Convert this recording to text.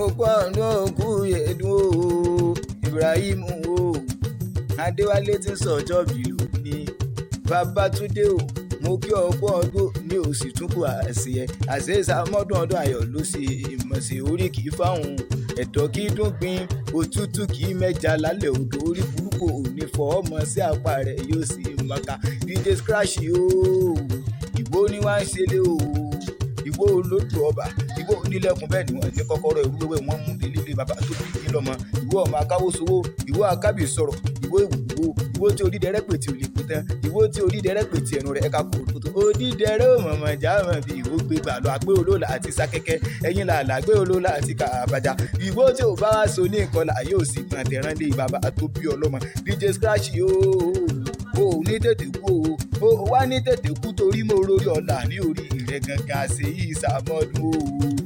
òkú ọ̀dún òkú yẹ̀dùn o Ibrahim o Adéwálé ti ń sọ̀jọ́ bí lónìí Babátúndé o mo kí ọ̀pọ̀ ọdún ní òsì tún kù àṣeyẹ àṣeyẹsà mọ́dún ọdún ayọ̀ ló ṣe ìmọ̀ọ́sẹ̀ orí kì í fáwọn ẹ̀dọ́ kì í dún pin òtútù kì í mẹ́ja lálẹ́ odò orí burúkú òní fọ́ ọmọ sí apá rẹ̀ yóò sì mọ̀ká DJ Scratch ooo ìgbó ni wọ́n á ṣe lé ooo ìwọ olódò ọba ìwọ onílẹ̀kùn bẹ́ẹ̀ ni wọ́n ní kọ́kọ́rọ́ ìlú wẹ́wẹ́ wọ́n mú délé bàbá tó bí yín lọ́mọ ìwọ ọmọ akáwó sowó ìwọ akábì sọ̀rọ̀ ìwọ ìwò ìwọ tí onídẹrẹ́ pè tí ò lè pè tán ìwọ tí onídẹrẹ́ pè tí ẹnu rẹ̀ ẹ̀ka kò tó onídẹrẹ́ ò mọ̀mọ̀ já mọ̀ bí ìwọ gbé gbà lọ àgbé olóòlà àti sákẹ́kẹ́ ẹ̀yìn làlà àgbé olóòlà àti kàbàjá ìwọ tí ò bá wá so ní ìkọlà yóò sì gbọ̀n tẹ̀rán lé bàbá tó bí ọlọ́mọ DJ Scratch yóò o ò ní tètè kú o o wá ní tètè kú torí mo rórí ọ̀la ní orí rẹ̀ gangan ṣe yí ìsàmọ́dún o.